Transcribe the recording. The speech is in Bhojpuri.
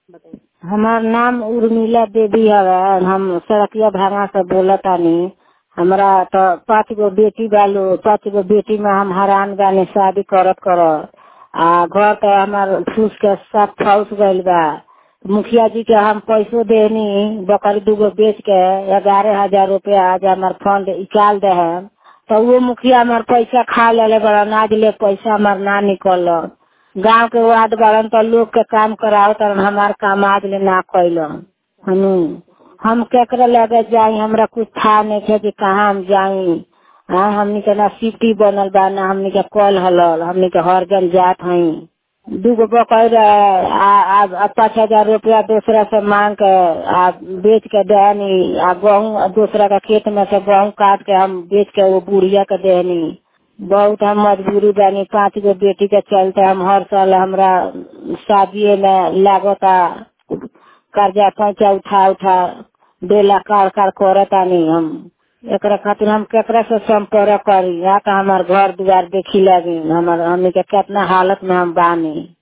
हमार नाम उर्मिला देवी हवे हम सड़किया भांगा से बोलतानी हमरा तो पाँच गो बेटी बालो पाँच गो बेटी में हम हैरान बानी शादी करत करत आ घर तो हमार फूस के सब फौस गइल बा मुखिया जी के हम पैसो देनी बकरी दूगो बेच के ग्यारह हजार रुपया आज हमार फंड निकाल दे हम तो वो मुखिया हमार पैसा खा लेले बड़न आज ले पैसा हमार ना निकल गांव के वार्ड बड़न तो लोग के काम कराओ तरन हमार काम आज ले ना कैलन हनु हम केकरे लगे जाई हमरा कुछ था नहीं है कि कहाँ हम जाई हाँ हमनी के ना सिटी बनल बा ना हमनी के कल हलल हमनी के हर जन जात हई दूगो बकैर आ पाँच हजार रुपया दूसरा से मांग के आ बेच के देनी आ गहूँ दूसरा के खेत में से गहूँ काट के हम बेच के वो बुढ़िया के देनी बहुत हम मजबूरी बानी पाँच गो बेटी के चलते हम हर साल हमरा शादी में लागता कर्जा पैसा उठा उठा देला कार कार करतानी हम एकरा खातिर हम केकरा से संपर्क करी या तो हमार घर दुआर देखी लगी हमार हमनी के कितना हालत में हम बानी